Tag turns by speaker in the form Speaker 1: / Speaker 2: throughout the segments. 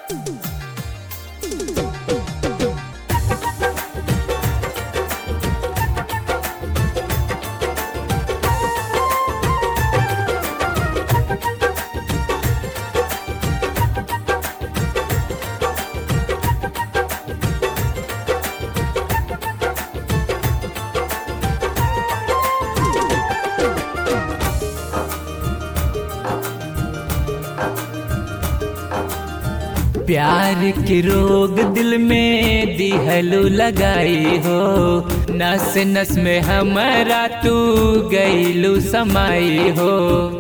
Speaker 1: प्यार के रोग दिल में दिहलू लगाई हो नस नस में हमारा तू गईलू समाई हो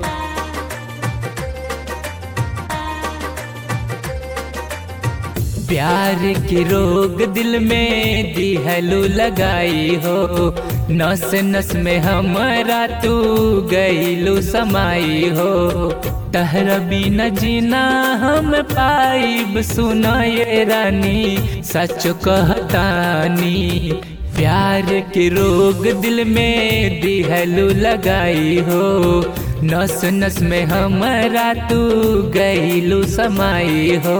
Speaker 1: प्यार के रोग दिल में दिहलू लगाई हो नस नस में हमारा तू गईलू समाई हो तहरा बिना जीना हम पाइब सुना ये रानी सच कहतानी प्यार के रोग दिल में दिहलू लगाई हो नस नस में हमारा तू गईलू समाई हो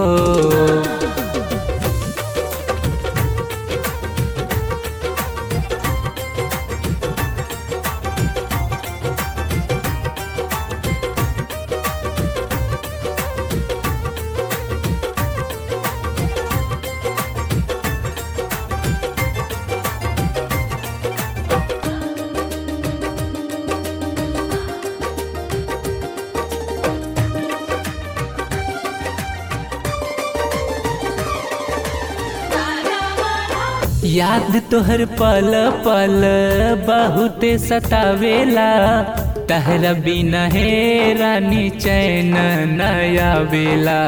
Speaker 1: याद तोहर पल पल बहुते सतावेला तहरा बिना हे रानी चैन नया बेला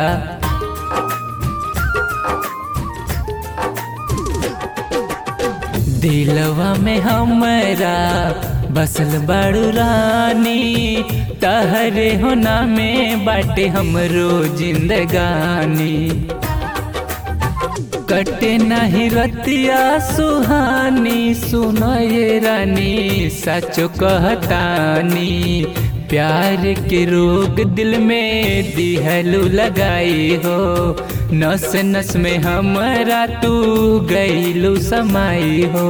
Speaker 1: दिलवा में हमरा बसल बड़ू रानी तहरे होना में बाटे हमरो जिंदगानी कटे नहीं रतिया सुहानी सुनो ये रानी सच कहतानी प्यार के रोग दिल में दिहलू लगाई हो नस नस में हमारा तू गईलू समाई हो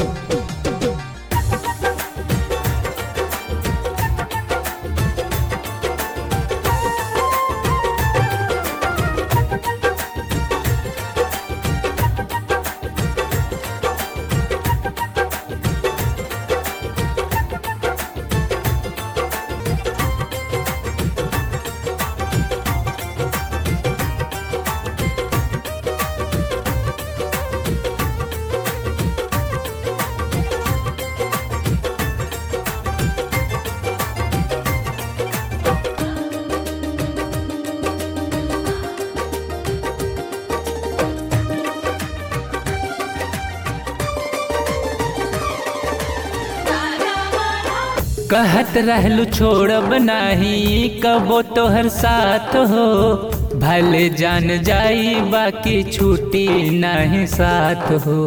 Speaker 1: कहत रहलू छोड़ब नाही कबो तोहर साथ हो भले जान जाई बाकी छूटी नहीं साथ हो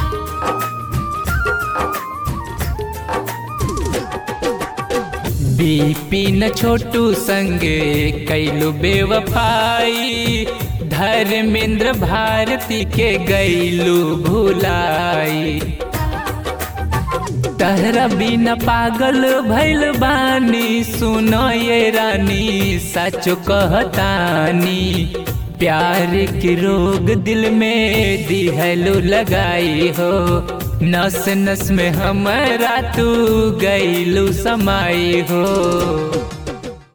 Speaker 1: बीपिन छोटू संगे कैलू बेवफाई धर्मेंद्र भारती के गैलू भुलाई तहरा बिना पागल भैल बानी सुनो ये रानी सच कहतानी प्यार के रोग दिल में दिहलू लगाई हो नस नस में हमारा तू गईलू समाई हो